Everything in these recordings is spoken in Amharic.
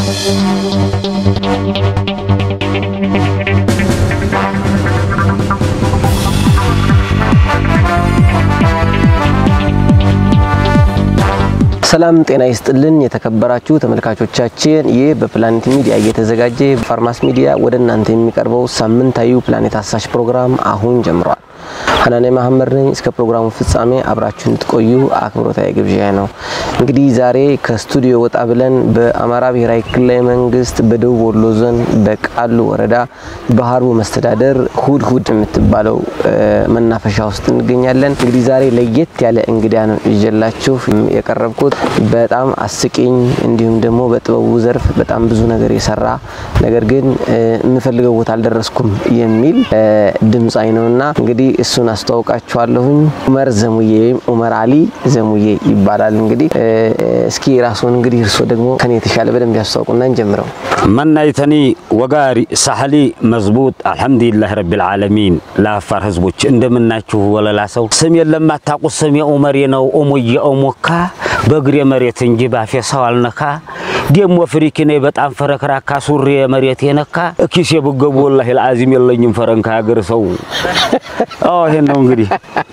ሰላም ጤና ይስጥልን የተከበራችሁ ተመልካቾቻችን፣ ይህ በፕላኔት ሚዲያ እየተዘጋጀ ፋርማስ ሚዲያ ወደ እናንተ የሚቀርበው ሳምንታዊ ፕላኔት አሳሽ ፕሮግራም አሁን ጀምሯል። ሀናኔ መሀመድ ነኝ። እስከ ፕሮግራሙ ፍጻሜ አብራችሁ እንድትቆዩ አክብሮታዊ ግብዣ ነው። እንግዲህ ዛሬ ከስቱዲዮ ወጣ ብለን በአማራ ብሔራዊ ክልላዊ መንግስት በደቡብ ወሎ ዞን በቃሉ ወረዳ በሀርቡ መስተዳደር ሁድ ሁድ የምትባለው መናፈሻ ውስጥ እንገኛለን። እንግዲህ ዛሬ ለየት ያለ እንግዳ ነው ይዤላችሁ የቀረብኩት። በጣም አስቂኝ እንዲሁም ደግሞ በጥበቡ ዘርፍ በጣም ብዙ ነገር የሰራ ነገር ግን የምፈልገው ቦታ አልደረስኩም የሚል ድምፃዊ ነውና እንግዲህ እሱን አስተዋውቃችኋለሁኝ። ኡመር ዘሙዬ ወይም ኡመር አሊ ዘሙዬ ይባላል። እንግዲህ እስኪ ራስዎን እንግዲህ እርስዎ ደግሞ ከኔ የተሻለ በደንብ ያስተዋውቁና እንጀምረው። መናይተኒ ወጋሪ ሳህሊ መዝቡጥ አልሐምዱሊላህ ረቢል ዓለሚን። ለአፋር ህዝቦች እንደምናችሁ ወለላ ሰው ስም የለም አታውቁት ስሜ ኡመሬ ነው ኦሞዬ ኦሞካ በእግሬ መሬት እንጂ ባፌ ሰው አልነካ ደሞ ፍሪኪ ነኝ በጣም ፈረክራካ ሱሪ መሬት የነካ ኪሴ ብገቡ ወላሂ ልአዚም የለኝም ፈረንካ ሀገር ሰው ይሄን ነው እንግዲህ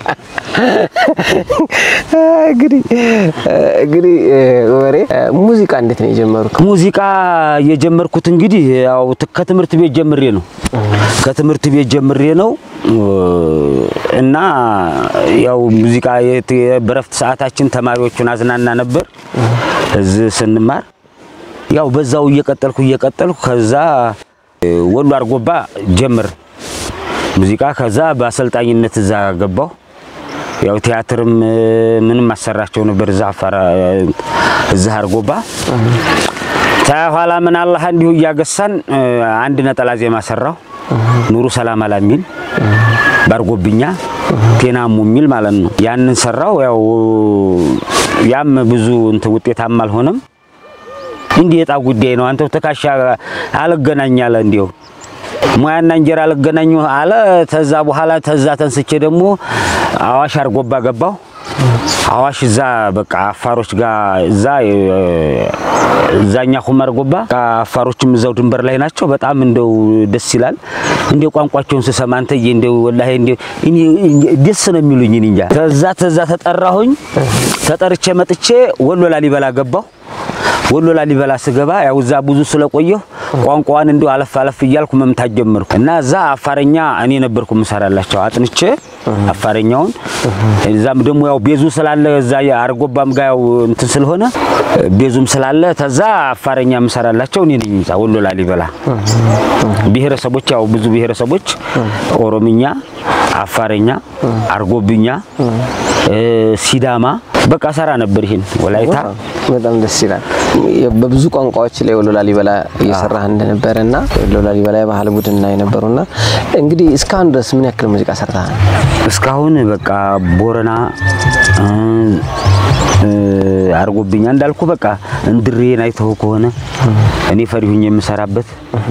እንግዲህ እንግዲህ ወሬ ሙዚቃ እንዴት ነው የጀመሩት? ሙዚቃ የጀመርኩት እንግዲህ ያው ከትምህርት ቤት ጀምሬ ነው። ከትምህርት ቤት ጀምሬ ነው እና ያው ሙዚቃ በረፍት ሰዓታችን ተማሪዎቹን አዝናና ነበር እዚህ ስንማር ያው በዛው እየቀጠልኩ እየቀጠልኩ ከዛ ወሎ አርጎባ ጀምር ሙዚቃ ከዛ በአሰልጣኝነት እዛ ገባሁ። ያው ቲያትርም ምንም አሰራቸው ነበር እዛ አፋር እዛ አርጎባ። ተኋላ ምን አላህ እንዲሁ እያገሳን አንድ ነጠላ ዜማ ሰራው ኑሩ ሰላም አላ የሚል ባርጎብኛ ቴናሙ የሚል ማለት ነው። ያንን ሰራው። ያው ያም ብዙ እንትን ውጤታማ አልሆነም። እንዲህ የጣ ጉዳይ ነው። አንተው ተካሻ አልገናኝ አለ እንዲሁ ሙያና እንጀራ አልገናኙ አለ። ተዛ በኋላ ተዛ ተንስቼ ደግሞ አዋሽ አርጎባ ገባው። አዋሽ እዛ በቃ አፋሮች ጋር እዛ እዛኛ ሁመር አርጎባ አፋሮችም እዛው ድንበር ላይ ናቸው። በጣም እንደው ደስ ይላል። እንደው ቋንቋቸውን ስሰማ አንተዬ እንደው ወላሂ እንደው እኔ ደስ ነው የሚሉኝ እንጃ። ተዛ ተዛ ተጠራሁኝ። ተጠርቼ መጥቼ ወሎ ላሊበላ ገባሁ። ወሎ ላሊበላ ስገባ ያው እዛ ብዙ ስለቆየሁ ቋንቋዋን እንደው አለፍ አለፍ እያልኩ መምታት ጀመርኩ እና እዛ አፋረኛ እኔ ነበርኩ የምሰራላቸው አጥንቼ አፋረኛውን። እዛም ደግሞ ያው ቤዙ ስላለ እዛ አርጎባም ጋር ያው እንትን ስለሆነ ቤዙም ስላለ ተዛ አፋረኛ የምሰራላቸው እኔ ነኝ። እዛ ወሎ ላሊበላ ብሔረሰቦች ያው ብዙ ብሔረሰቦች ኦሮምኛ፣ አፋረኛ፣ አርጎብኛ፣ ሲዳማ በቃ ሰራ ነበር። ይሄን ወላይታ በጣም ደስ ይላል። በብዙ ቋንቋዎች ላይ ወሎ ላሊበላ እየሰራህ እንደነበረ እና ወሎ ላሊበላ የባህል ቡድን ላይ ነበሩና እንግዲህ እስካሁን ድረስ ምን ያክል ሙዚቃ ሰርተሃል? እስካሁን በቃ ቦረና አርጎብኛ እንዳልኩ በቃ እንድሬን አይተው ከሆነ እኔ ፈሪሁኝ የምሰራበት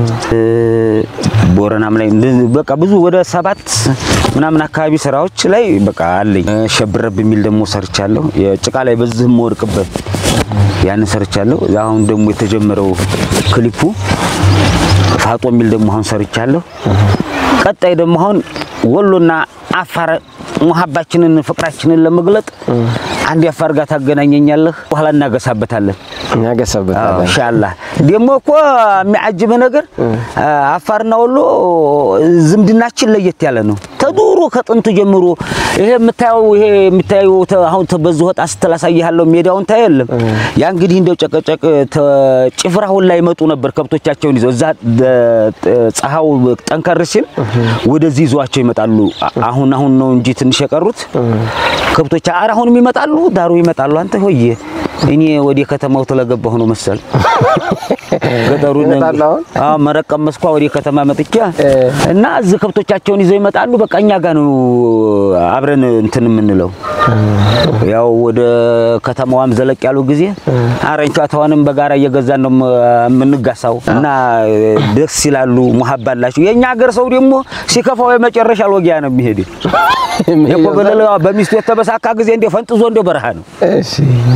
ቦረናም ላይ በቃ ብዙ ወደ ሰባት ምናምን አካባቢ ስራዎች ላይ በቃ አለኝ። ሸብረብ የሚል ደግሞ ሰርቻለሁ። የጭቃ ላይ በዚህ የምወድቅበት ያንን ሰርቻለሁ። አሁን ደግሞ የተጀመረው ክሊፑ ፋጦ የሚል ደግሞ አሁን ሰርቻለሁ። ቀጣይ ደግሞ አሁን ወሎና አፋር ሙሀባችንን ፍቅራችንን ለመግለጥ አንድ አፋር ጋር ታገናኘኛለህ፣ በኋላ እናገሳበታለን እናገሳበታለን። ኢንሻአላህ። ደግሞ እኮ የሚያጅብህ ነገር አፋርና ወሎ ዝምድናችን ለየት ያለ ነው። ተዱሮ ከጥንት ጀምሮ ይሄ የምታየው ይሄ የምታየው አሁን በዚህ ወጣ ስትላሳይሃለሁ ሜዳውን ታየለም። ያ እንግዲህ እንደው ጨቀጨቅ ጭፍራውን ላይ መጡ ነበር ከብቶቻቸውን ይዘው እዛ ፀሐው ጠንከር ሲል ወደዚህ ይዟቸው ይመጣሉ። አሁን አሁን ነው እንጂ ትንሽ የቀሩት ከብቶች ኧረ አሁንም ይመጣሉ፣ ዳሩ ይመጣሉ። አንተ ሆዬ እኔ ወደ ከተማው ተለገባሁ ነው መሰል ገጠሩን አዎ መረቅ ቀመስኳ ወደ ከተማ መጥቻ እና እዚህ ከብቶቻቸውን ይዘው ይመጣሉ። በቃ እኛ ጋር ነው አብረን እንትን የምንለው። ያው ወደ ከተማዋም ዘለቅ ያሉ ጊዜ አረንቿታውንም በጋራ እየገዛን ነው የምንጋሳው እና ደስ ይላሉ። ሙሀባ አላቸው። የኛ ሀገር ሰው ደግሞ ሲከፋው የመጨረሻ አልወጊያ ነው የሚሄድ የኮበለለ በሚስቱ የተበሳካ ጊዜ እንደ ፈንጥዞ እንደ በረሃ ነው። እሺ እንደው ታዲያ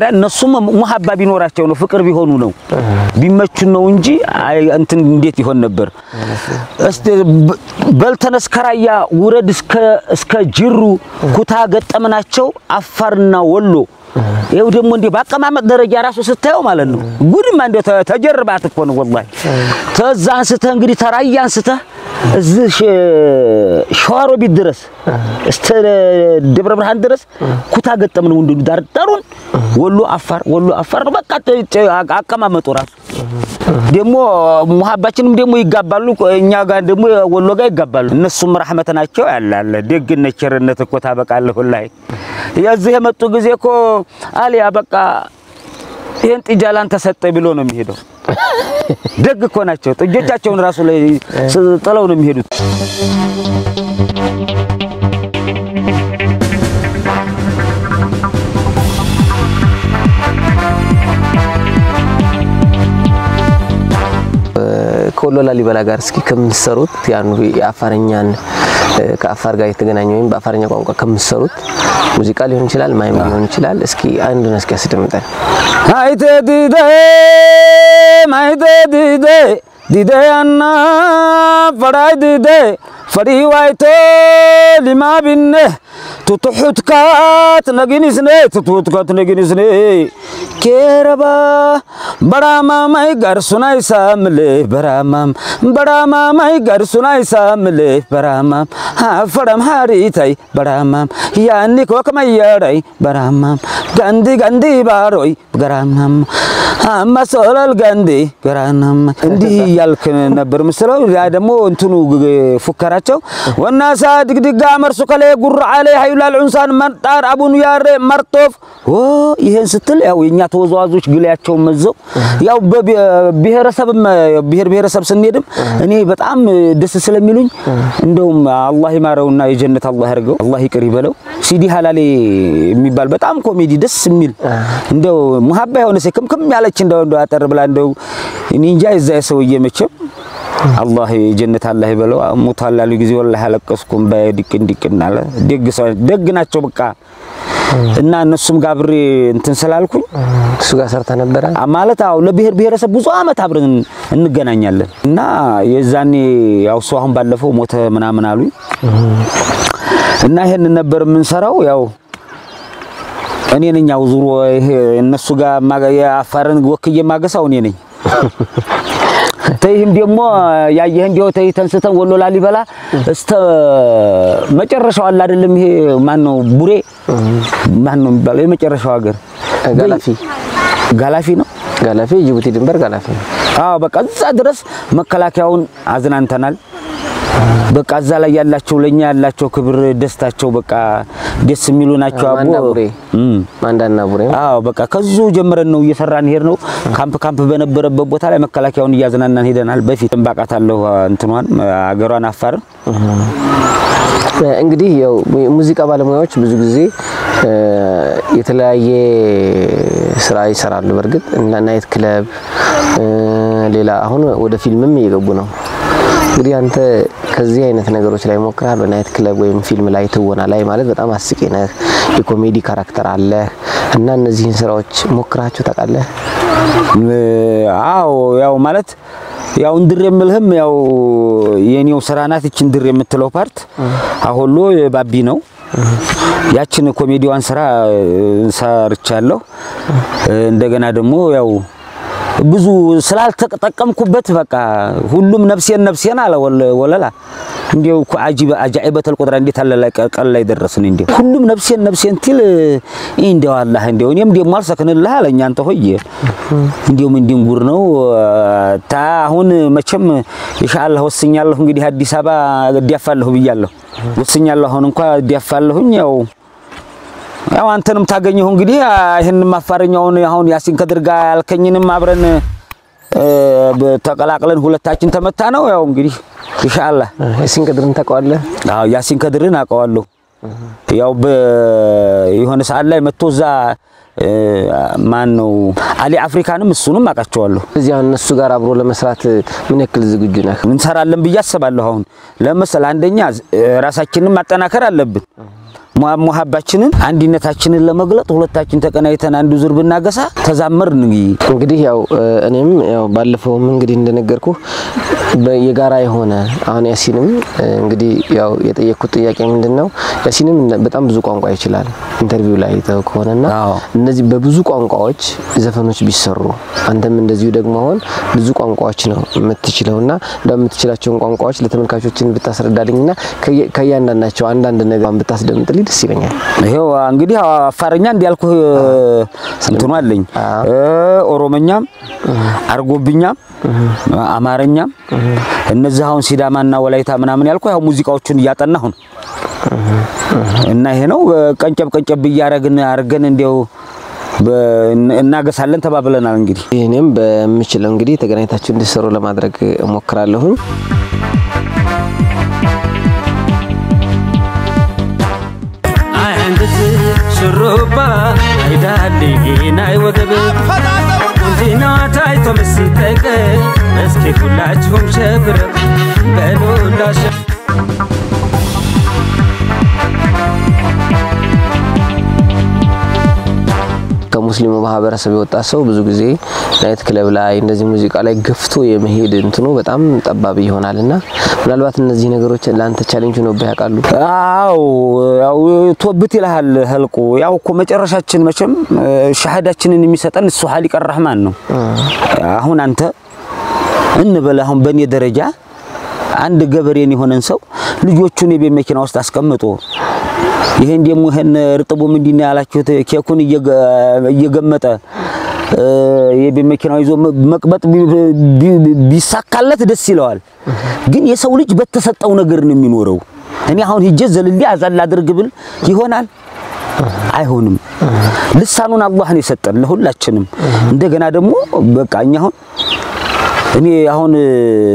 መጀመሪያ እነሱም ሙሀባ ቢኖራቸው ነው ፍቅር ቢሆኑ ነው ቢመቹን ነው እንጂ አይ እንትን እንዴት ይሆን ነበር? እስቲ በ- በልተነስ ከራያ ውረድ እስከ እስከ ጅሩ ኩታ ገጠምናቸው አፋርና ወሎ ይኸው ደግሞ እንዲህ በአቀማመጥ ደረጃ ራሱ ስታየው ማለት ነው ጉድማ እንደ ተጀርባት እኮ ነው ወላሂ። ተዛ አንስተህ እንግዲህ ተራያ አንስተህ እዚህ ሸ- ሸዋሮቢት ድረስ እስተ ደብረ ብርሃን ድረስ ኩታ ገጠም ነው እንዲሁ ዳር ዳሩን ወሎ አፋር ወሎ አፋር ነው በቃ ተ- ተ- አቀማመጡ ራሱ ደግሞ ሙሀባችንም ደግሞ ይጋባሉ እኛ ጋር ደግሞ ወሎ ጋር ይጋባሉ። እነሱም ረህመት ናቸው ያላለ ደግነት ቸርነት እኮ ታበቃለህ ላይ የዚህ የመጡ ጊዜ እኮ አሊያ በቃ ይሄን ጥጃ ላንተ ሰጠ ብሎ ነው የሚሄደው። ደግ እኮ ናቸው። ጥጆቻቸውን ራሱ ላይ ስ- ጥለው ነው የሚሄዱት። ከወሎ ላሊበላ ጋር እስኪ ከምትሰሩት ያን የአፋርኛን እ፣ ከአፋር ጋር የተገናኘ ወይም በአፋርኛ ቋንቋ ከምትሰሩት ሙዚቃ ሊሆን ይችላል፣ ማይም ሊሆን ይችላል። እስኪ አንዱን እስኪ አስደምጠን። አይተ ዲደ ማይተ ዲደ ዲደ አና ፈዳይ ዲደ ፈዲ ዋይቶ ሊማ ቢነ ቱቱሑትካት ነጊንስኔ ቱቱሑትካት ነጊንስኔ ኬረባ በራማማይ ጋርሱናይ ሳምሌ በራማም በራማማይ ጋርሱናይ ሳምሌ በራማም ፈረም ሃሪታይ በራማም ያኒ ኮከመየረይ በራማም ጋንዲ ጋንዲ ባሮይ ገራማም አማሶለል ጋንዲ ገራናም እንዲህ እያልክ ነበር ምስለው። ያ ደግሞ እንትኑ ግ- ፉከራቸው ወናሳ ድግድጋ መርሱ ከሌ ጉር አለ ሀይላል ዑንሳን መርጣር አቡኑ ያሬ መርጦፍ ኦ ይሄን ስትል ያው የኛ ተወዛዋዦች ግላያቸው መዘው ያው በብሔረሰብም ብሔር ብሔረሰብ ስንሄድም እኔ በጣም ደስ ስለሚሉኝ እንደውም አላህ ይማረውና የጀነት አላህ ያርገው አላህ ይቅር ይበለው ሲዲ ሀላሌ የሚባል በጣም ኮሜዲ ደስ የሚል እንደው ሙሀባ የሆነ ሴ ክምክም ያለች እንደው እንደው አጠር ብላ እንደው እኔ እንጃ የዛ ሰውዬ መቼም አላህ የጀነት አላህ ይበለው ሞቷል ያሉ ጊዜ ወላሂ አለቀስኩም በድቅን ድቅን አለ ደግ ሰው ደግ ናቸው በቃ እና እነሱም ጋር አብሬ እንትን ስላልኩኝ እሱ ጋር ሰርተ ነበረ። ማለት አዎ ለብሔር ብሔረሰብ ብዙ አመት አብረን እንገናኛለን እና የዛኔ ያው እሱ አሁን ባለፈው ሞተ ምናምን አሉኝ እና ይሄን ነበር የምንሰራው ያው እኔ ነኝ ያው ዙሮ ይሄ እነሱ ጋር ማገ- የአፋርን ወክዬ ማገሳው እኔ ነኝ። ተይህም ደግሞ ያየህ እንዲያው ተይ ተንስተን ወሎ ላሊበላ እስተ መጨረሻው አለ አይደለም። ይሄ ማን ነው ቡሬ ማን ነው የሚባለው የመጨረሻው ሀገር ጋላፊ ጋላፊ ነው። ጋላፊ ጅቡቲ ድንበር ጋላፊ ነው። አዎ በቃ እዛ ድረስ መከላከያውን አዝናንተናል። በቃ እዛ ላይ ያላቸው ለኛ ያላቸው ክብር ደስታቸው በቃ ደስ የሚሉ ናቸው። አቦ ማንዳ ቡሬ እም ማንዳና ቡሬ አዎ በቃ ከዙ ጀምረን ነው እየሰራን ሄድ ነው። ካምፕ ካምፕ በነበረበት ቦታ ላይ መከላከያውን እያዝናናን ሄደናል። በፊት እንባቃታለሁ እንትኗን አገሯን አፋርን እንግዲህ ያው ሙዚቃ ባለሙያዎች ብዙ ጊዜ እ፣ የተለያየ ስራ ይሰራሉ። በእርግጥ እና ናይት ክለብ እ፣ ሌላ አሁን ወደ ፊልምም እየገቡ ነው። እንግዲህ አንተ ከዚህ አይነት ነገሮች ላይ ሞክረሃል? በናይት ክለብ ወይም ፊልም ላይ ትወና ላይ ማለት በጣም አስቂ ነህ፣ የኮሜዲ ካራክተር አለ እና እነዚህን ስራዎች ሞክራችሁ ታውቃለህ? አዎ ያው ማለት ያው እንድር የምልህም ያው የኔው ስራ ናት። እቺ እንድር የምትለው ፓርት አሁሎ የባቢ ነው። ያችን ኮሜዲዋን ስራ ሰርቻለሁ። እንደገና ደግሞ ያው ብዙ ስላልተጠቀምኩበት በቃ ሁሉም ነፍሴን ነፍሴን አለ ወለ- ወለላ እንዲያው እኮ አጂበ አጃኢበተል ቁድራ እንዴት አለ ላይ ቀን ላይ ደረስን። እንዲያው ሁሉም ነፍሴን ነፍሴን ትል እንዲያው አላህ እንዲያው እኔም ደግሞ አልሰክንልህ አለኝ። አንተ ሆየ እንዲያው ምን ድንጉር ነው ታ አሁን መቼም ኢንሻአላህ ወስኛለሁ። እንግዲህ አዲስ አበባ እዲያፋለሁ ብያለሁ። ወስኛለሁ። አሁን እንኳን እዲያፋለሁኝ ያው ያው አንተንም ታገኘሁ እንግዲህ ይሄንን ማፋረኛውን አሁን ያሲን ከድር ጋር ያልከኝንም አብረን እ፣ ተቀላቅለን ሁለታችን ተመታ ነው። ያው እንግዲህ ኢንሻአላህ ያሲን ከድርን ታውቀዋለህ? አዎ ያሲን ከድርን አውቀዋለሁ። ያው በየሆነ ሰዓት ላይ መጥቶ እዛ እ፣ ማን ነው አሊ አፍሪካንም እሱንም አውቃቸዋለሁ። እዚህ አሁን እነሱ ጋር አብሮ ለመስራት ምን ያክል ዝግጁ ነህ? እንሰራለን ብዬ አስባለሁ። አሁን ለምሳሌ አንደኛ እ፣ ራሳችንን ማጠናከር አለብን። ሙሀባችንን አንድነታችንን ለመግለጥ ሁለታችን ተቀናይተን አንዱ ዙር ብናገሳ ተዛመርን እንግዲህ እንግዲህ ያው እኔም ያው ባለፈውም እንግዲህ እንደነገርኩ የጋራ የሆነ አሁን ያሲንም እንግዲህ ያው የጠየቅኩት ጥያቄ ምንድን ነው ያሲንም በጣም ብዙ ቋንቋ ይችላል ኢንተርቪው ላይ ተው ከሆነና አዎ። እነዚህ በብዙ ቋንቋዎች ዘፈኖች ቢሰሩ አንተም እንደዚሁ ደግሞ አሁን ብዙ ቋንቋዎች ነው የምትችለውና እንደምትችላቸውን ቋንቋዎች ለተመልካቾችን ብታስረዳልኝና ከየ- ከእያንዳንዳቸው አንዳንድ ነገር ብታስደምጥልኝ ደስ ይለኛል። ይሄው እንግዲህ አፋርኛ እንዲያልኩህ እንትኑ አለኝ እ ኦሮሞኛም አርጎብኛም አማርኛም እነዚህ አሁን ሲዳማና ወላይታ ምናምን ያልኩህ ያው ሙዚቃዎቹን እያጠናሁ ነው እና ይሄ ነው ቀንጨብ ቀንጨብ እያረግን አርገን እንዲያው በ- እናገሳለን ተባብለናል እንግዲህ እኔም በምችለው እንግዲህ ተገናኝታችሁ እንዲሰሩ ለማድረግ እሞክራለሁኝ። አንዲት ሹሩባ አይዳሌ ናይ ወገብ ቁንጅና ታይቶ ምስጠቅ እስኪ ሁላችሁም ሸብረ በሉ እንዳሸ ከሙስሊሙ ማህበረሰብ የወጣ ሰው ብዙ ጊዜ ናይት ክለብ ላይ እንደዚህ ሙዚቃ ላይ ገፍቶ የመሄድ እንትኑ በጣም ጠባብ ይሆናል እና ምናልባት እነዚህ ነገሮች ለአንተ ቻሌንጅ ነው ያውቃሉ? አው ያው ቶብት ይልሃል ህልቁ ያው እኮ መጨረሻችን መቼም ሻሃዳችንን የሚሰጠን እሱ ሀሊቀ ረህማን ነው። አሁን አንተ እንበል አሁን በእኔ ደረጃ አንድ ገበሬን የሆነን ሰው ልጆቹን የቤት መኪና ውስጥ አስቀምጦ ይሄን ደግሞ ይሄን እርጥቡ ምንድን ነው ያላችሁት ኬኩን እየገ- እየገመጠ እ፣ የቤት መኪናው ይዞ መ- መቅበጥ ቢ- ቢ- ቢሳካለት ደስ ይለዋል። ግን የሰው ልጅ በተሰጠው ነገር ነው የሚኖረው። እኔ አሁን ሂጄ ዘልሌ አዛል አድርግ ብል ይሆናል? አይሆንም። ልሳኑን አላህ ነው የሰጠን ለሁላችንም። እንደገና ደግሞ በቃ እኛ አሁን እኔ አሁን እ፣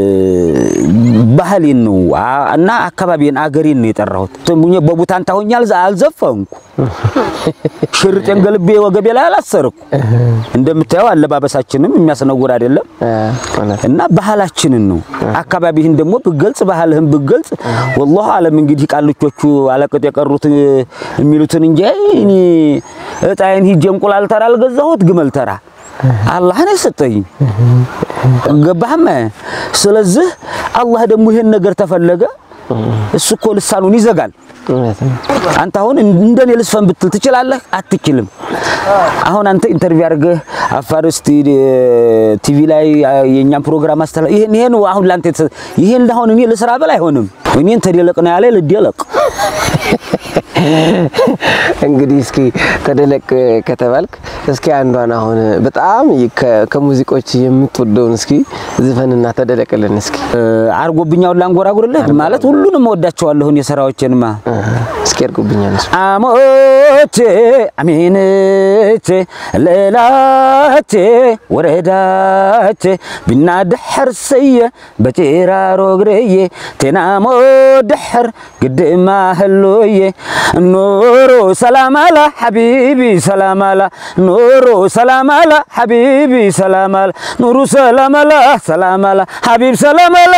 ባህሌን ነው አ- እና አካባቢን አገሬን ነው የጠራሁት። ትሙኝ በቡታን ታሆኛ አልዘፈንኩ፣ ሽርጤን ገልቤ ወገቤ ላይ አላሰርኩ። እንደምታየው አለባበሳችንም የሚያስነውር አይደለም እውነት እና ባህላችንን ነው። አካባቢህን ደግሞ ብገልጽ ባህልህን ብገልጽ ወላሁ አለም እንግዲህ ቃልቾቹ አለቅጥ የቀሩት እ፣ የሚሉትን እንጂ እኔ እጣዬን ሂጄ እንቁላል ተራ አልገዛሁት ግመል ተራ አላህ ነው የሰጠኝ። ገባህም? ስለዚህ አላህ ደግሞ ይሄን ነገር ተፈለገ እሱ እኮ ልሳኑን ይዘጋል። እውነት ነው። አንተ አሁን እንደኔ ልስፈን ብትል ትችላለህ? አትችልም። አሁን አንተ ኢንተርቪው አድርገህ አፋር እስቲ ቲቪ ላይ የኛን ፕሮግራም አስተላ ይሄን ይሄን አሁን ላንተ የተሰ- ይሄን አሁን እኔ ልስራ ብል አይሆንም። እኔን ተደለቅ ነው ያለ ልደለቅ። እንግዲህ እስኪ ተደለቅ ከተባልክ እስኪ አንዷን አሁን በጣም ከ- ከሙዚቆች የምትወደውን እስኪ ዝፈንና ተደለቅልን እስኪ አርጎብኛውን ላንጎራጉርልህ ማለት ሁሉንም እወዳቸዋለሁ እኔ ስራዎቼንማ እስኪ ያርጉብኛል እሱ አሞቼ አሚንቼ ሌላቼ ወረዳቼ ቢና ድሕር ሰየ በጭራሮ ግረየ ቴናሞ ድሕር ግድማ ህሎየ ኑሩ ሰላማላ ሓቢቢ ሰላማላ ኑሩ ሰላማላ ሓቢቢ ሰላማላ ኑሩ ሰላማላ ሰላማላ ሓቢብ ሰላማላ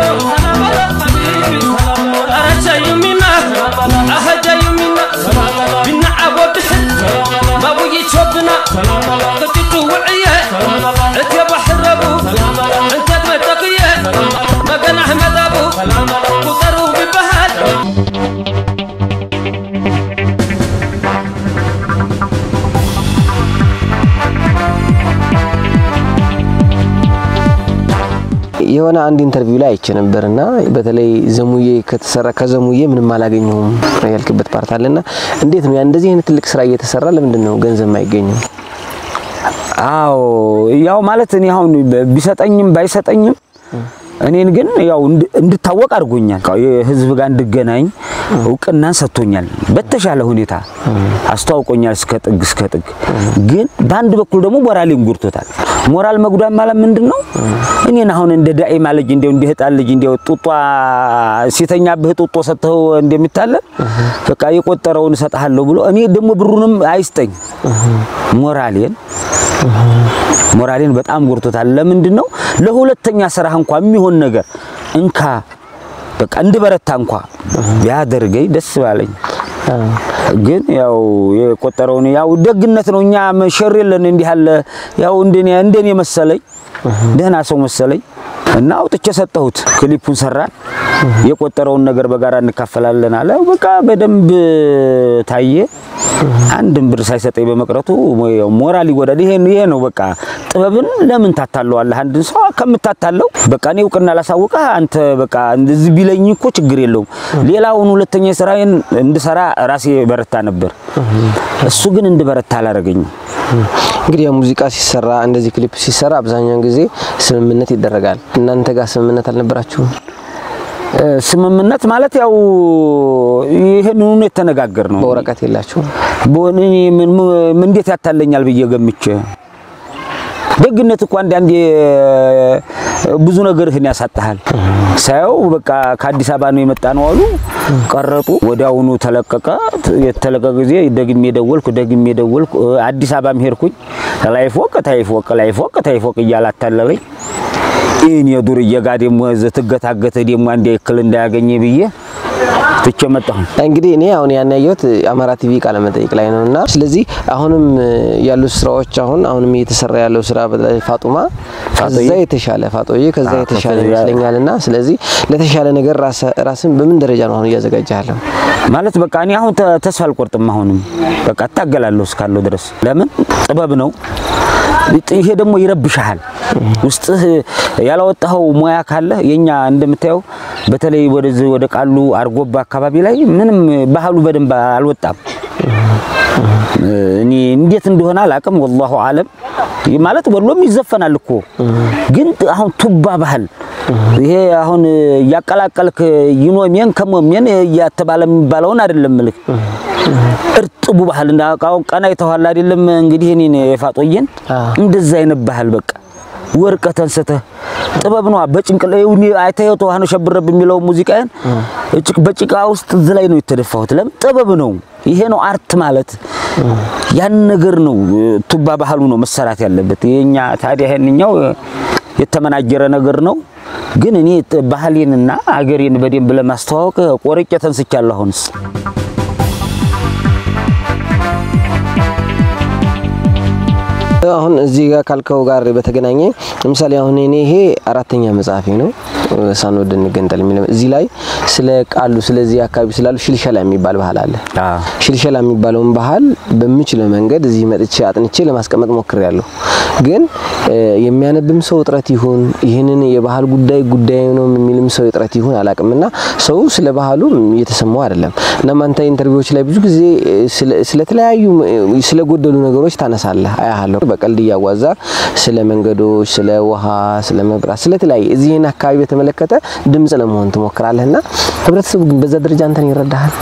የሆነ አንድ ኢንተርቪው ላይ አይቼ ነበርና በተለይ ዘሙዬ ከተሰራ ከዘሙዬ ምንም አላገኘሁም ያልክበት ፓርት አለና እንዴት ነው ያ እንደዚህ አይነት ትልቅ ስራ እየተሰራ ለምንድን ነው ገንዘብ የማይገኘው? አዎ ያው ማለት እኔ አሁን ቢሰጠኝም ባይሰጠኝም እኔን ግን ያው እንድ- እንድታወቅ አድርጎኛል። የህዝብ ጋር እንድገናኝ እውቅናን ሰጥቶኛል። በተሻለ ሁኔታ አስተዋውቆኛል እስከ ጥግ እስከ ጥግ። ግን በአንድ በኩል ደግሞ ሞራሌን ጎድቶታል። ሞራል መጉዳት ማለት ምንድን ነው? እኔን አሁን እንደ ዳኢማ ልጅ እንደው እንደ ህፃን ልጅ እንደው ጡጧ ሲተኛብህ ጡጦ ሰጥተው እንደሚታለብ በቃ የቆጠረውን እሰጥሃለሁ ብሎ እኔ ደግሞ ብሩንም አይስጠኝ ሞራሌን ሞራሌን በጣም ጎርቶታል። ለምንድን ነው ለሁለተኛ ስራህ እንኳ የሚሆን ነገር እንካ በቃ እንድበረታ እንኳ ቢያደርገኝ ደስ ባለኝ። ግን ያው የቆጠረውን ያው ደግነት ነው። እኛ ሸር የለን እንዲህ አለ ያው እንደኔ እንደኔ መሰለኝ ደህና ሰው መሰለኝ እና አውጥቼ ሰጠሁት። ክሊፑን ሰራን። የቆጠረውን ነገር በጋራ እንካፈላለን አለ። በቃ በደንብ ታየ። አንድም ብር ሳይሰጠኝ በመቅረቱ ያው ሞራል ይጎዳል። ይሄ ይሄ ነው በቃ ጥበብን ለምን ታታለዋለህ? አንድን ሰው ከምታታለው በቃ እኔ እውቅና ላሳውቅህ አንተ በቃ እንደዚህ ቢለኝ እኮ ችግር የለውም። ሌላውን ሁለተኛ ስራዬን እንድሰራ ራሴ በረታ ነበር። እሱ ግን እንድበረታ አላደረገኝም። እንግዲህ ያው ሙዚቃ ሲሰራ እንደዚህ ክሊፕ ሲሰራ አብዛኛውን ጊዜ ስምምነት ይደረጋል። እናንተ ጋር ስምምነት አልነበራችሁም? እ፣ ስምምነት ማለት ያው ይሄንኑ የተነጋገር ነው። በወረቀት የላችሁም? በሆነ እኔ ምን ምን እንዴት ያታለኛል ብዬ ገምቼ ደግነት እኮ አንዳንዴ ብዙ ነገርህን ያሳጣሃል። ሳየው በቃ ከአዲስ አበባ ነው የመጣ ነው አሉ ቀረጡ። ወዲያውኑ ተለቀቀ። የተለቀቀ ጊዜ ደግሜ ደወልኩ፣ ደግሜ ደወልኩ። አዲስ አበባም ሄድኩኝ። ላይ ፎቅ ታይ ፎቅ ላይ ፎቅ ታይ ፎቅ እያለ አታለለኝ። ይህን የዱርዬ ጋ ደግሞ ትገታገተ ደግሞ አንድ እክል እንዳያገኘ ብዬ ትቼ መጣሁ። እንግዲህ እኔ አሁን ያን ያየሁት አማራ ቲቪ ቃለ መጠይቅ ላይ ነው እና ስለዚህ አሁንም ያሉ ስራዎች አሁን አሁንም እየተሰራ ያለው ስራ በተለይ ፋጡማ ከዛ የተሻለ ፋጦዬ ከዛ አዎ፣ የተሻለ ከዛ- ይመስለኛል እና ስለዚህ ለተሻለ ነገር ራስ- ራስን በምን ደረጃ ነው አሁን እያዘጋጀህ ያለው? ማለት በቃ እኔ አሁን ተ- ተስፋ አልቆርጥም። አሁንም በቃ እታገላለሁ እስካለሁ ድረስ። ለምን ጥበብ ነው። ይሄ ደግሞ ይረብሻል። ውስጥህ ያላወጣኸው ሙያ ካለ የኛ እንደምታየው በተለይ ወደዚህ ወደ ቃሉ አርጎባ አካባቢ ላይ ምንም ባህሉ በደንብ አልወጣም። እኔ እንዴት እንደሆነ አላውቅም። ወላሁ አለም ማለት ወሎም ይዘፈናል እኮ ግን አሁን ቱባ ባህል ይሄ አሁን እያቀላቀልክ ይኖሜን ከሞሜን እያተባለ የሚባለውን አይደለም ምልክ እርጥቡ ባህል እንዳውቃው ቀና የተኋላ አይደለም እንግዲህ እኔ የፋጦየን እንደዛ አይነት ባህል በቃ ወርቀት አንስተህ ጥበብ ነው። በጭንቅላ ይሁን አይተኸው ተዋህኖ ሸብረብ የሚለው ሙዚቃዬን እጭቅ በጭቃ ውስጥ እዚህ ላይ ነው የተደፋሁት። ለምን ጥበብ ነው። ይሄ ነው አርት ማለት ያን ነገር ነው። ቱባ ባህሉ ነው መሰራት ያለበት። የኛ ታዲያ ይሄንኛው የተመናጀረ ነገር ነው። ግን እኔ ባህሌንና አገሬን በደንብ ለማስተዋወቅ ቆርጬ ተንስቻለሁ አሁንስ አሁን እዚህ ጋር ካልከው ጋር በተገናኘ ለምሳሌ አሁን እኔ ይሄ አራተኛ መጽሐፌ ነው ሳንወድ እንገንጠል የሚለው እዚህ ላይ ስለ ቃሉ ስለዚህ አካባቢ ስላሉ ሽልሸላ የሚባል ባህል አለ። ሽልሸላ የሚባለውን ባህል በምችለው መንገድ እዚህ መጥቼ አጥንቼ ለማስቀመጥ ሞክሬያለሁ። ግን የሚያነብም ሰው እጥረት ይሁን ይህንን የባህል ጉዳይ ጉዳይ ነው የሚልም ሰው እጥረት ይሁን አላቅምና ሰው ስለ ባህሉ እየተሰማው አይደለም። እናም አንተ ኢንተርቪዎች ላይ ብዙ ጊዜ ስለተለያዩ ስለጎደሉ ነገሮች ታነሳለህ አያለሁ። በቀልድ እያዋዛ ስለ መንገዶች፣ ስለ ውሃ፣ ስለ መብራት፣ ስለተለያየ እዚህን አካባቢ በተመለከተ ድምጽ ለመሆን ትሞክራለህና ህብረተሰቡ ግን በዛ ደረጃ አንተን ይረዳሃል?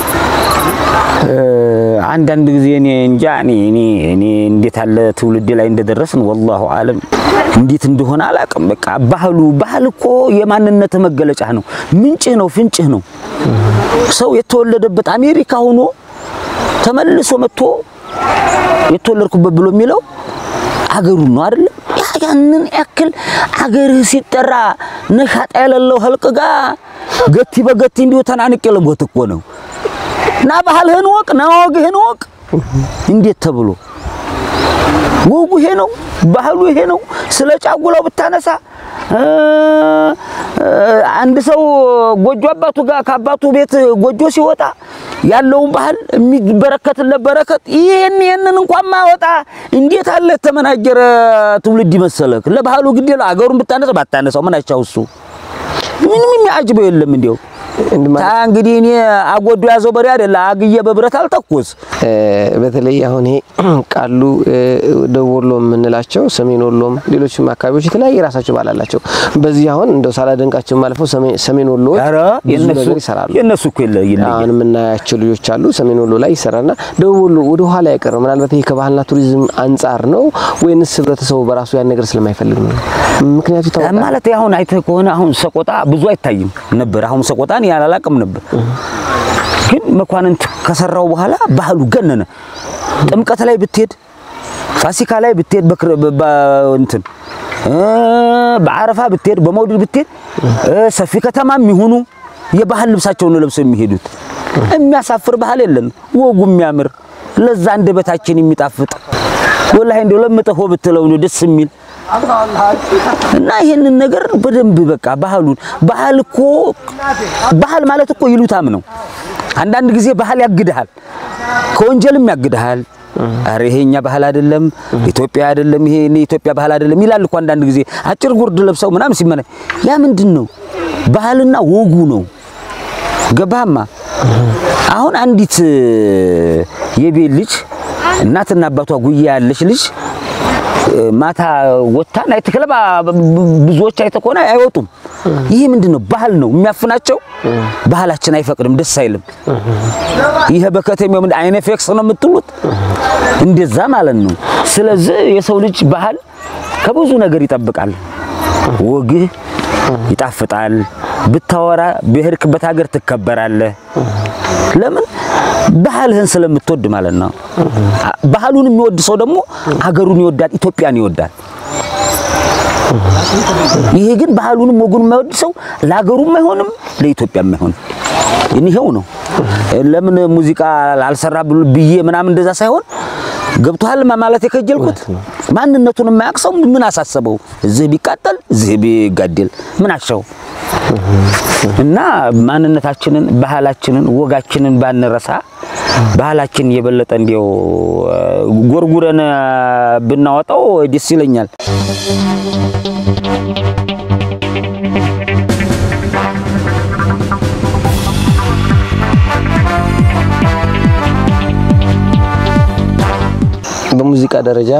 አንዳንድ ጊዜ እኔ እንጃ እኔ እኔ እኔ እንዴት አለ ትውልድ ላይ እንደደረስን ወላሁ አለም እንዴት እንደሆነ አላውቅም። በቃ ባህሉ ባህል እኮ የማንነት መገለጫ ነው፣ ምንጭህ ነው፣ ፍንጭህ ነው። ሰው የተወለደበት አሜሪካ ሆኖ ተመልሶ መጥቶ የተወለድኩበት ብሎ የሚለው አገሩን ነው አይደለም። ያንን ያክል አገርህ ሲጠራ ነሻጣ የሌለው ህልቅ ጋ ገቲ በገቲ እንዲሁ ተናንቅ የለቦት እኮ ነው። ና ባህልህን ወቅ፣ ና ወግህን ወቅ። እንዴት ተብሎ ወጉ ይሄ ነው፣ ባህሉ ይሄ ነው። ስለ ጫጉላው ብታነሳ አንድ ሰው ጎጆ አባቱ ጋር ከአባቱ ቤት ጎጆ ሲወጣ ያለውን ባህል የሚበረከትለት በረከት ይሄን ይሄንን እንኳን ማወጣ እንዴት አለ ተመናጀረ ትውልድ ይመሰለክ። ለባህሉ ግድ የለው አገሩን ብታነሳ ባታነሳው ምን አቻው እሱ ምንም የሚያጅበው የለም እንዲያው ታ እንግዲህ እኔ አጎዶ ያዘው በሬ አይደለ አግዬ በብረት አልተኩስ። በተለይ አሁን ይሄ ቃሉ ደቡብ ወሎ የምንላቸው ሰሜን ወሎም ሌሎችም አካባቢዎች የተለያየ የራሳቸው ባህል አላቸው። በዚህ አሁን እንደው ሳላደንቃቸው ማለፈው ሰሜን ወሎ ብዙ ነገር ይሰራሉ። የነሱ እኮ ይለ አሁን የምናያቸው ልጆች አሉ። ሰሜን ወሎ ላይ ይሰራና ደቡብ ወሎ ወደ ኋላ አይቀርም። ምናልባት ይሄ ከባህልና ቱሪዝም አንጻር ነው ወይንስ ህብረተሰቡ በራሱ ያን ነገር ስለማይፈልግ ነው? ምክንያቱ ይታወቃል ማለት አሁን አይተህ ከሆነ አሁን ሰቆጣ ብዙ አይታይም ነበር። አሁን ሰቆጣን ያላላቅም ነበር ግን መኳንንት ከሰራው በኋላ ባህሉ ገነነ። ጥምቀት ላይ ብትሄድ፣ ፋሲካ ላይ ብትሄድ፣ እንትን በአረፋ ብትሄድ፣ በመውሊድ ብትሄድ፣ ሰፊ ከተማ የሚሆኑ የባህል ልብሳቸውን ለብሰው የሚሄዱት የሚያሳፍር ባህል የለን። ወጉ የሚያምር ለዛ አንደበታችን የሚጣፍጥ ወላሂ እንደው ለምጠሆ ብትለው ነው ደስ የሚል እና ይሄንን ነገር በደንብ በቃ ባህሉን ባህል እኮ ባህል ማለት እኮ ይሉታም ነው። አንዳንድ ጊዜ ባህል ያግድሃል፣ ከወንጀልም ያግድሃል። አረ ይሄኛ ባህል አይደለም፣ ኢትዮጵያ አይደለም፣ ይሄ እኔ ኢትዮጵያ ባህል አይደለም ይላል እኮ አንዳንድ ጊዜ አጭር ጉርድ ለብሰው ምናምን ሲመነ ያ ምንድን ነው? ባህልና ወጉ ነው። ገባህማ? አሁን አንዲት የቤት ልጅ እናትና አባቷ ጉያ ያለች ልጅ ማታ ወታ ናይት ክለብ ብዙዎች አይተህ ከሆነ አይወጡም። ይህ ምንድን ነው? ባህል ነው የሚያፍናቸው። ባህላችን አይፈቅድም፣ ደስ አይልም። ይሄ በከተማው ምን አይነ ፌክስ ነው የምትሉት? እንደዛ ማለት ነው። ስለዚህ የሰው ልጅ ባህል ከብዙ ነገር ይጠብቃል። ወግህ ይጣፍጣል። ብታወራ በሄድክበት ሀገር ትከበራለህ። ለምን? ባህልህን ስለምትወድ ማለት ነው። ባህሉን የሚወድ ሰው ደግሞ ሀገሩን ይወዳል፣ ኢትዮጵያን ይወዳል። ይሄ ግን ባህሉንም ወጉን የማይወድ ሰው ለሀገሩም አይሆንም፣ ለኢትዮጵያም አይሆንም። ይሄው ነው። ለምን ሙዚቃ አልሰራ ብዬ ምናምን እንደዛ ሳይሆን ገብቶሃል ማለት የከጀልኩት ማንነቱን የማያውቅ ሰው ምን አሳሰበው? እዚህ ቢቃጠል እዚህ ቢጋደል ምን አሻው? እና ማንነታችንን፣ ባህላችንን፣ ወጋችንን ባንረሳ ባህላችን የበለጠ እንዲያው ጎርጉረን ብናወጣው ደስ ይለኛል። በሙዚቃ ደረጃ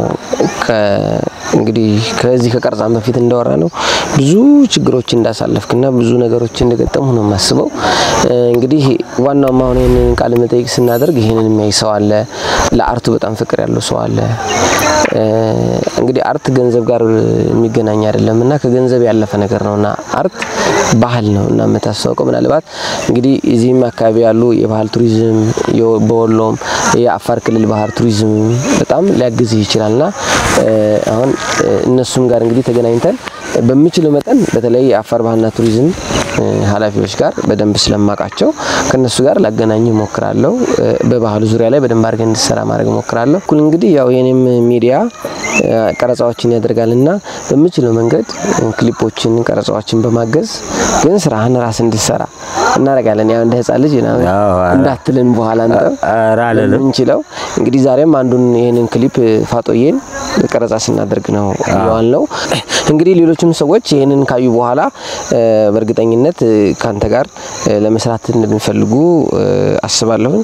እንግዲህ ከዚህ ከቀርጻም በፊት እንዳወራ ነው ብዙ ችግሮች እንዳሳለፍክና ብዙ ነገሮች እንደገጠሙ ነው የማስበው። እንግዲህ ዋናው አሁን ይህንን ቃለ መጠይቅ ስናደርግ ይህንን የሚያይ ሰው አለ፣ ለአርቱ በጣም ፍቅር ያለው ሰው አለ። እንግዲህ አርት ገንዘብ ጋር የሚገናኝ አይደለም እና ከገንዘብ ያለፈ ነገር ነውና አርት ባህል ነው እና የምታስታውቀው ምናልባት እንግዲህ እዚህም አካባቢ ያሉ የባህል ቱሪዝም በወሎም የአፋር ክልል ባህል ቱሪዝም በጣም ሊያግዝህ ይችላልና አሁን እነሱም ጋር እንግዲህ ተገናኝተን በምችለው መጠን በተለይ የአፋር ባህልና ቱሪዝም ኃላፊዎች ጋር በደንብ ስለማውቃቸው ከነሱ ጋር ላገናኝ ሞክራለሁ። በባህሉ ዙሪያ ላይ በደንብ አድርገን እንድሰራ ማድረግ ሞክራለሁ። እኩል እንግዲህ ያው የኔም ሚዲያ ቀረጻዎችን ያደርጋልና በምችለው መንገድ ክሊፖችን፣ ቀረጻዎችን በማገዝ ግን ስራህን ራስ እንድሰራ እናደርጋለን። ያው እንደ ህፃን ልጅ እንዳትልን በኋላ እንችለው እንግዲህ ዛሬም አንዱን ይህንን ክሊፕ ፋጦዬን ቀረጻ ስናደርግ ነው የዋል ነው። እንግዲህ ሌሎችም ሰዎች ይህንን ካዩ በኋላ በእርግጠኝነት ካንተ ጋር ለመስራት እንደሚፈልጉ አስባለሁኝ።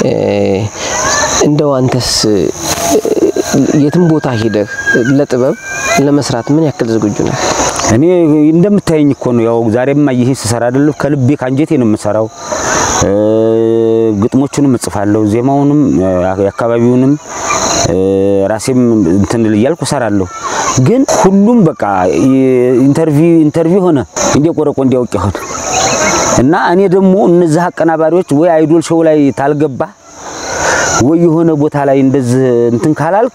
እንደው አንተስ የትም ቦታ ሄደህ ለጥበብ ለመስራት ምን ያክል ዝግጁ ነህ? እኔ እንደምታየኝ እኮ ነው። ያው ዛሬማ ይሄ ስሰራ አይደለም ከልቤ ካንጀቴ ነው የምሰራው። ግጥሞቹንም እጽፋለሁ፣ ዜማውንም የአካባቢውንም ራሴም እንትን እያልኩ እሰራለሁ። ግን ሁሉም በቃ ኢንተርቪው ኢንተርቪው ሆነ እንደ ቆረቆ እንዲያውቅ ይሆን እና እኔ ደግሞ እነዚህ አቀናባሪዎች ወይ አይዶል ሾው ላይ ታልገባ ወይ የሆነ ቦታ ላይ እንደዚህ እንትን ካላልክ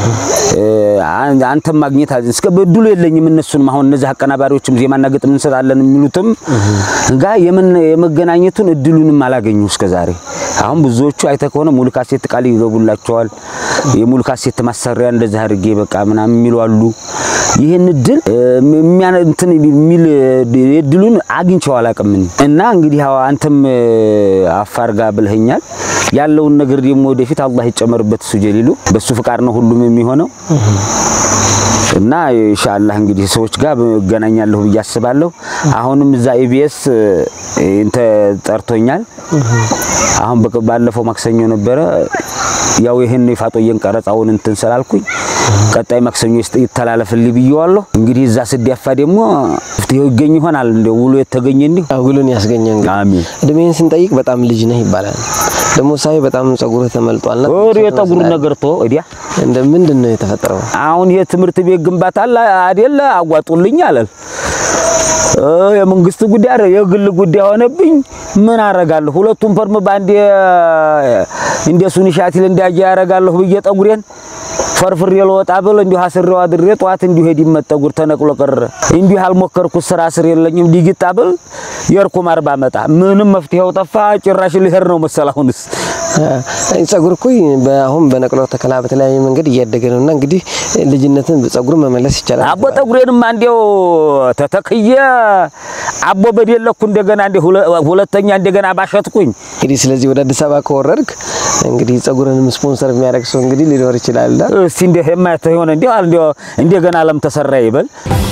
አንተም ማግኘት እስከ በድሉ የለኝም። እነሱንም አሁን እነዚህ አቀናባሪዎችም ዜማና ግጥም እንሰጣለን የሚሉትም ጋ የመገናኘቱን እድሉንም አላገኙ እስከ ዛሬ። አሁን ብዙዎቹ አይተህ ከሆነ ሙሉ ካሴት ቃል ይገቡላቸዋል። የሙሉ ካሴት ማሰሪያ እንደዚህ አድርጌ በቃ ምናምን የሚሉ አሉ። ይህን እድል የሚያን እንትን የሚል እድሉን አግኝቼው አላውቅም እና እንግዲህ አንተም አፋር ጋር ብለኸኛል ያለውን ነገር ደግሞ ወደፊት አላህ ይጨመርበት እሱ ጀሊሉ በሱ ፍቃድ ነው ሁሉም የሚሆነው እና ኢንሻአላህ እንግዲህ ሰዎች ጋር እገናኛለሁ ብዬ አስባለሁ። አሁንም እዛ ኢቢኤስ እንተ ጠርቶኛል። አሁን ባለፈው ማክሰኞ ነበረ ያው ይሄን የፋጦየን ቀረጻውን እንትን ስላልኩኝ ቀጣይ ማክሰኞ ይተላለፍልኝ ብዬዋለሁ። እንግዲህ እዛ ስዲያፋ ደግሞ ፍትሄው ይገኝ ይሆናል። እንደ ውሎ የተገኘ እንዲሁ ውሉን ያስገኘ እንግዲህ አሚን። እድሜን ስንጠይቅ በጣም ልጅ ነህ ይባላል። ደግሞ ሳይ በጣም ጸጉርህ ተመልጧልና ወሬ የጠጉሩ ነገር ቶ ወዲያ እንደ ምንድን ነው የተፈጠረው? አሁን ይሄ ትምህርት ቤት ግንባታ አለ አይደለ? አጓጡልኝ አለል የመንግስት ጉዳይ አይደል የግል ጉዳይ ሆነብኝ። ምን አረጋለሁ? ሁለቱም ፈርም ባንዴ እንደ ሱኒሻቲል እንዳያ ያረጋለሁ ብዬ ጠጉሬን ፈርፍሬ ልወጣ ብል እንዲሁ አስሬው አድሬ ጠዋት እንዲሁ ሄድ ይመጠጉር ተነቅሎ ቀረ። እንዲሁ ያልሞከርኩት ስራ ስር የለኝም ዲግጣ ብል የርኩም አርባ መጣ ምንም መፍትሄው ጠፋ። ጭራሽ ልሄድ ነው መሰል አሁንስ ጸጉር እኮ አሁን በነቅሎ ተከላ በተለያየ መንገድ እያደገ ነውና እንግዲህ ልጅነትን ጸጉር መመለስ ይቻላል። አቦ ጠጉሬንም አንዴው ተተክየ አቦ በደለኩ እንደገና እንደ ሁለተኛ እንደገና ባሸትኩኝ። እንግዲህ ስለዚህ ወደ አዲስ አበባ ከወረድክ እንግዲህ ጸጉርንም ስፖንሰር የሚያደርግ ሰው እንግዲህ ሊኖር ይችላል። እስቲ እንደ የማያተ ሆነ እንዴ እንደ እንደገና አለም ተሰራ ይበል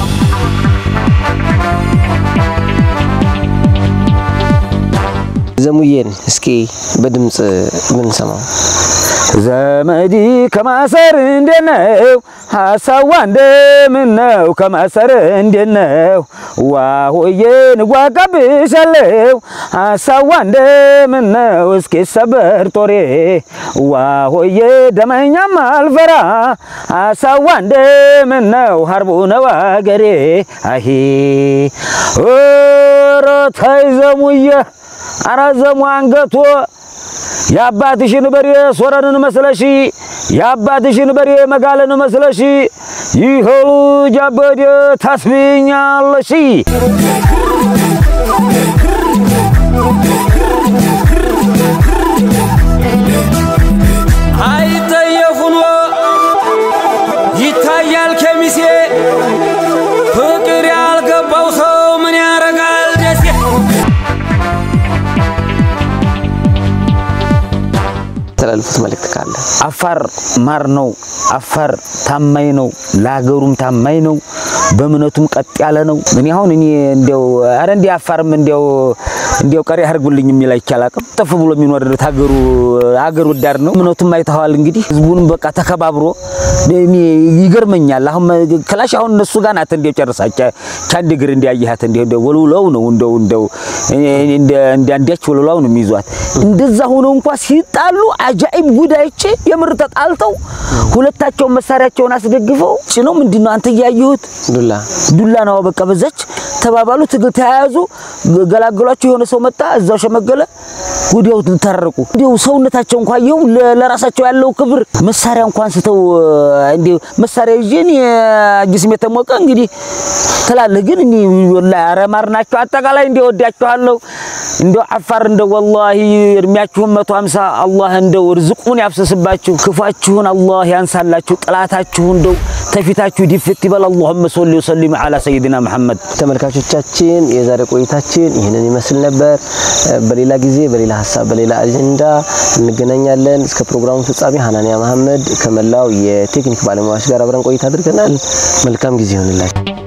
ዘሙዬን እስኪ በድምጽ ምን ሰማው? ዘመዲ ከማሰር እንዴት ነው ሀሳዋ እንደምን ነው ከማሰር እንዴት ነው ዋሆዬ ንጓጋብሻለሁ ሀሳዋ እንደምን ነው እስኪ ሰበር ጦሬ ዋሆዬ ደመኛም አልፈራ ሀሳዋ እንደምን ነው ሀርቡ ነው አገሬ አሂ ኧረ ተይ ዘሙዬ ኧረ ዘሙ አንገቶ የአባትሽን በሬ ሶረንን መስለሺ የአባትሽን በሬ መጋለን መስለሺ ይኸው ልጅ አበዴ ታስብኛለሺ። አይጠየፉኖ ይታያል ከሚሴ ፍቅር ያልገባው ሰው ምን ያረጋል ደሴ ተላልፉት መልእክት ካለ አፋር ማር ነው። አፋር ታማኝ ነው። ለሀገሩም ታማኝ ነው። በእምነቱም ቀጥ ያለ ነው። እኔ አሁን እኔ እንዲያው አረ እንዲ አፋርም እንዲያው እንዲያው ቀሪ አድርጉልኝ የሚል አይቻል አቅም ጠፍ ብሎ የሚኖር ሀገሩ ሀገር ወዳድ ነው። እምነቱም አይተዋል እንግዲህ ህዝቡንም በቃ ተከባብሮ እኔ ይገርመኛል። አሁን ክላሽ አሁን እነሱ ጋር ናት እንዲያው ጨርሳቻ ቻንድ እግር እንዲያያት እንዲያው እንዲያው ወልውለው ነው እንደው እንደው እንደ አንዳች ወልውለው ነው የሚይዟት። እንደዛ ሆኖ እንኳ ሲጣሉ አጃኢብ ጉዳይቼ የምር ተጣልተው ሁለታቸውን መሳሪያቸውን አስደግፈው ጭነው ምንድን ነው አንተ እያየሁት ዱላ ዱላ ነው በቃ በዛች ተባባሉ። ትግል ተያያዙ፣ ገላገሏቸው። የሆነ ሰው መጣ፣ እዛው ሸመገለ፣ ወዲያው ተራረቁ። እንዲያው ሰውነታቸው እንኳን ይኸው ለራሳቸው ያለው ክብር መሳሪያ እንኳን ስተው እንዲያው መሳሪያ ይዤ እኔ ጅስሜ ተሞቀ እንግዲህ ትላለህ። ግን እኔ ወላሂ አረማር ናቸው። አጠቃላይ እንዲያው ወዳቸዋለሁ። እንደው አፋር እንደው ወላሂ እድሜያችሁን መቶ ሃምሳ አላህ እንደው ርዝቁን ያፍሰስባችሁ፣ ክፋችሁን አላህ ያንሳላችሁ፣ ጥላታችሁ እንደው ተፊታችሁ ዲፍት ይበል። አላሁመ ሶሊ ወሰሊም ዐላ ሰይድና መሐመድ። ተመልካቾቻችን የዛሬ ቆይታችን ይህንን ይመስል ነበር። በሌላ ጊዜ በሌላ ሀሳብ በሌላ አጀንዳ እንገናኛለን። እስከ ፕሮግራሙ ፍጻሜ ሀናንያ መሐመድ ከመላው የቴክኒክ ባለሙያዎች ጋር አብረን ቆይታ አድርገናል። መልካም ጊዜ ይሆንላችሁ።